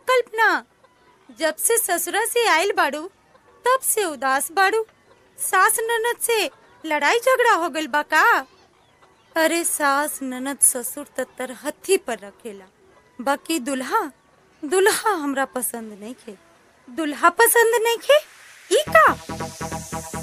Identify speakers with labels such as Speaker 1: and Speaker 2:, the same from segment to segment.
Speaker 1: कल्पना जब से ससुरा से आइल बाड़ू तब से उदास बाड़ू सास ननद से लड़ाई झगड़ा हो गइल बा का अरे सास ननद ससुर त तरहथी पर रखेला बाकी दुल्हा दुल्हा हमरा पसंद नहीं खे दुल्हा पसंद नहीं खे ई का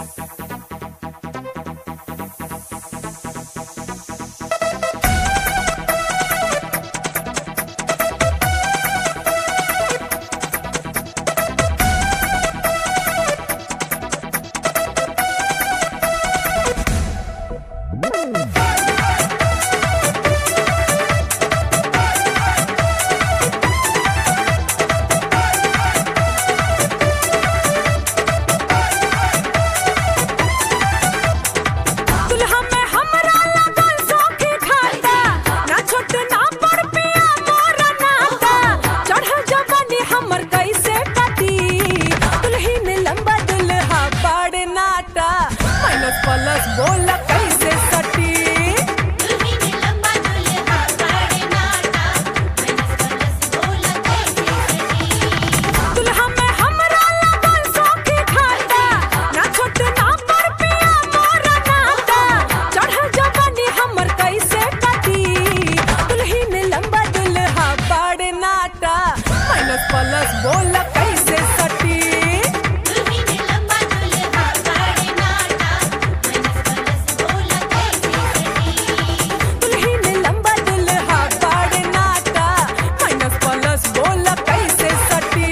Speaker 2: दुल्हा में हमरा लगल सौखी खाता ना छोट ना बड़ पिया मोरा नाता चढ़ल जवानी हमर कैसे कटी दुल्हीन लंबा दुल्हा बड़ नाटा माइनस प्लस बोल कैसे सटी
Speaker 3: दुल्हीन लंबा दुल्हा बड़ नाटा मैनस प्लस बोला कैसे सटी
Speaker 2: दुल्हा में हमरा लगल सौखी खाता ना छोट ना बड़ पिया मोरा नाता चढ़ल जवानी हमर कैसे कटी दुल्हीन लंबा दुल्हा बड़ नाटा माइनस प्लस बोल कैसे सटी
Speaker 3: दुल्हीन लंबा दुल्हा बड़ नाटा मैनस प्लस बोला कैसे सटी
Speaker 2: दुल्हीन लंबा दुल्हा बड़ नाटा माइनस प्लस बोल कैसे सटी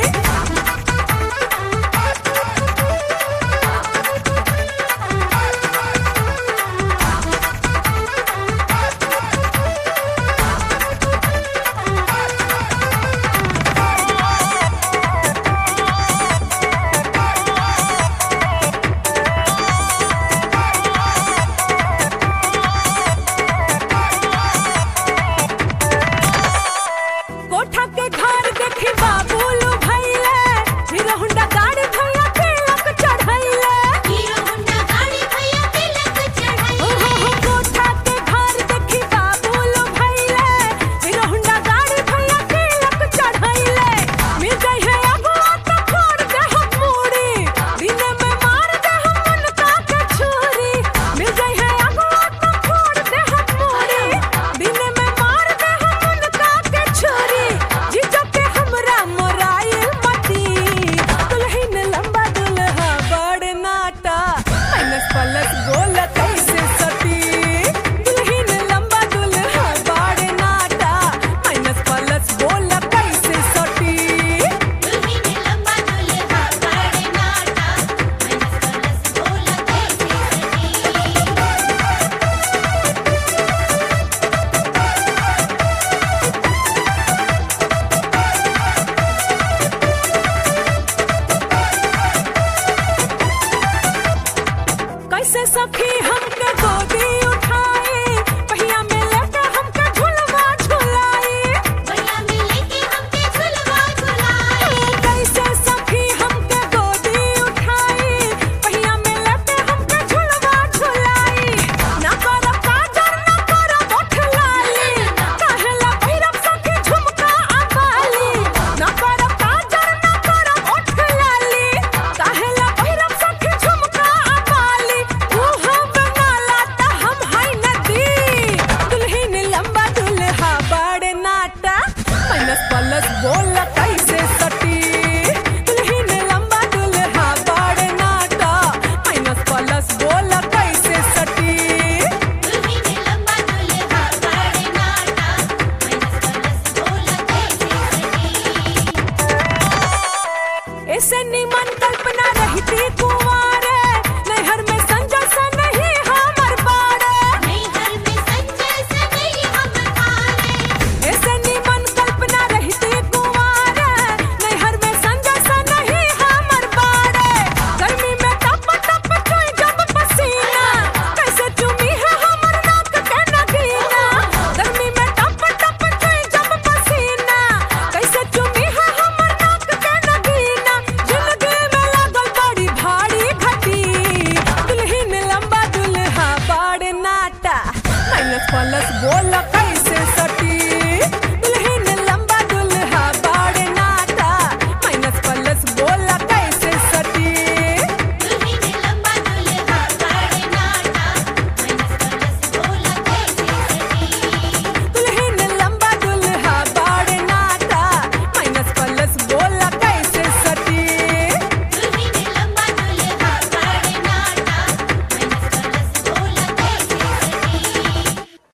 Speaker 2: कोठा के घर देखी बाबूलू भैले हीरो होंडा गाड़ी भैया तिलक चढ़ैले
Speaker 3: हीरो होंडा गाड़ी भैया तिलक
Speaker 2: ओ
Speaker 3: चढ़ाई
Speaker 2: हो हो कोठा के घर देखी बाबूलू भैले हीरो होंडा गाड़ी भैया तिलक चढ़ैले मिल गई है अगुआ तो फोड़ दे हम मूड़ी दिन में मार दे हम उनका के छुरी मिल गई है अगुआ तो फोड़ दे हम मूड़ी दिन में मार दे हम उनका के छुरी जीजो के हमरा मोराइल मती दुल्हन लंबा दुल्हा बड़ नाटा माइनस प्लस बोल कैसे सती दुल्हन लंबा दुल्हा बड़ नाटा माइनस प्लस बोल कैसे सती
Speaker 3: दुल्हीन लंबा दुल्हा बड़ नाटा मैनस प्लस बोला कैसे सटी
Speaker 2: कैसे सखी हमके गोदी उठाई पहिया में लेके हमके झुलवा झुलाई
Speaker 3: भैया मिले के हमके झुलवा झुलाई
Speaker 2: कैसे सखी हमके गोदी उठाई पहिया में लेके हमके झुलवा झुलाई ना करब काजर ना करब ओठ लाली काहेला भैरव सखी झुमका अबाली ना करब काजर ना करब ओठ लाली काहेला भैरव सखी झुमका अबाली तू हम बनाला त हम है नदी दुल्हन लंबा दुल्हा बड़ नाटा माइनस प्लस बोल कैसे सटी दुल्हन लंबा दुल्हा बड़ नाटा माइनस प्लस बोल कैसे सटी
Speaker 3: दुल्हीन लंबा दुल्हा बड़ नाटा मैनस प्लस बोला कैसे सटी
Speaker 2: ऐसे निमन कल्पना रहती